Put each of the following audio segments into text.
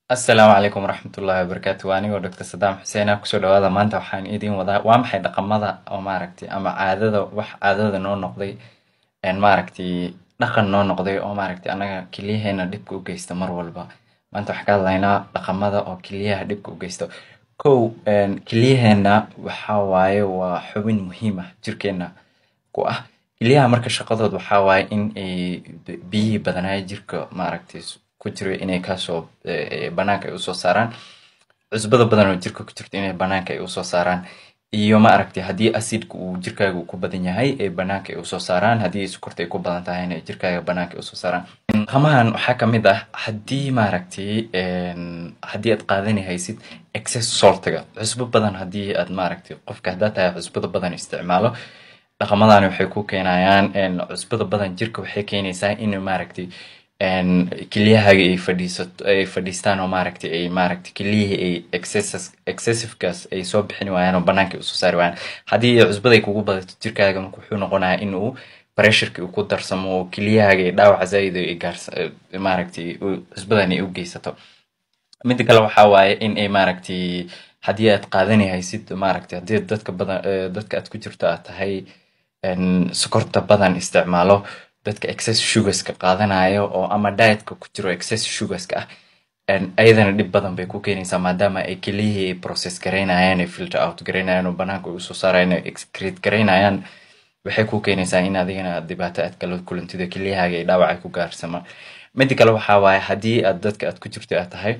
asalaamu calaykum waraxmatullaahi wabarakaatu waa anigoo doctor sadaam xuseen ah kusoo dhawaada maanta waxaan idiin wadaa waa maxay dhaqamada oo maaragtay ama caadada wax caadada noo noqday een maaragtay dhaqan noo noqday oo maaragtay annaga keliyaheena dhibka u geysta mar walba maanta waxaan ka hadlaynaa dhaqamada oo keliyaha dhibka u geysto kow een keliyaheena waxaa waaye waa xubin muhiim ah jirkeena ku ah keliyaha marka shaqadood waxaa waaye in ay biyihii badanaayo jirka maaragtay ku jiro inay kaasoo banaanka ay usoo saaraan cusbada badan oo jirka ku jirto inay banaanka ay usoo saaraan iyo maaragtay haddii acidka uu jirkaaga ku badan yahay ee banaanka ay usoo saaraan haddii sokorta ay ku badan tahayna jirkaaga banaanka ay usoo saaraan dhaqamahan waxaa kamid ah haddii maaragtay haddii aad qaadani haysid excess saltiga cusbo badan haddii aad maaragtay qofka haddaa tahay cusbada badan isticmaalo dhaqamadani waxay ku keenayaan cusbada badan jirka waxay keenaysaa in maaragtay kelyahaaga ay fadhiisato ay fadhiistaan oo maaragtay ay maaragtay kelyihii ay excesses excessivekaas ay soo bixin waayaan oo banaanka ay usoo saari waayaan haddii cusbada ay kugu badato jirkaaga marka wuxuu noqonayaa in uu pressureka uu ku darsamo oo kelyahaaga ay dhaawac zaa'id ay gaarsa maaragtay cusbadan ay u geysato midda kale waxaa waaye in ay maaragtay haddii aad qaadani haysid maaragtay haddii dadka badan dadka aad ku jirto aad tahay sokorta badan isticmaalo dadka excess sugarska qaadanayo oo ama dietka ku jiro excess sugarska ah ayadana dhib badan bay ku keenaysaa maadaama ay keliyihii ay process garaynayaan ay filter out garaynayaan oo banaanka ay usoo saarayaan ay excrete garaynayaan waxay ku keenaysaa in adigana dhibaato aad kala kulantido keliyahaaga ay dhaawac ay ku gaarsama midda kale waxaa waaye haddii aad dadka aad ku jirto aad tahay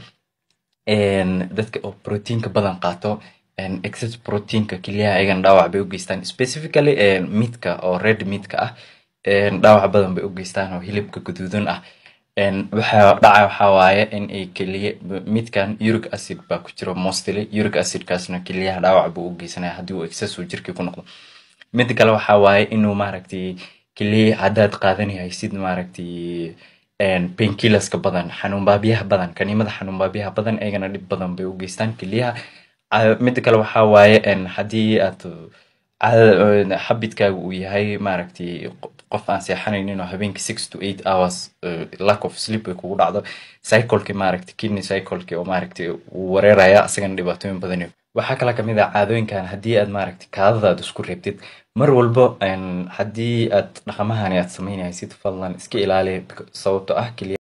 dadka oo proteinka badan qaato excess proteinka keliyaha ayagana dhaawac bay u geystaan specifically meatka oo red meatka ah dhaawac badan bay u geystaan oo hilibka guduudan ah waxaa dhaca waxaa waaye in ay keliya midkan uric acid baa ku jiro mostly uric acidkaasna keliyaha dhaawac buu u geysanaya haddii uu excess uu jirkii ku noqdo midda kale waxaa waaye inuu maaragtay keliya haddaad qaadani haysid maaragtay painkillerska badan xanuun baabiyaha badan kaniimada xanuun baabiyaha badan ayagana dhib badan bay u geystaan keliyaha midda kale waxaa waaye haddii aad habidkaaga uu yahay maaragtay qof aan seexanaynin oo habeenkii six to eight hours lack of sleep ay kugu dhacdo cycleki maaragtay kidney cycleki oo maaragtay uu wareeraya asagana dhibaatooyin badan waxaa kale kamid ah caadooyinkan haddii aad maaragtay kaadada aad isku reebtid mar walbo haddii aad dhaqamahani aad samaynaysid fadlan iska ilaali sababto ah keliya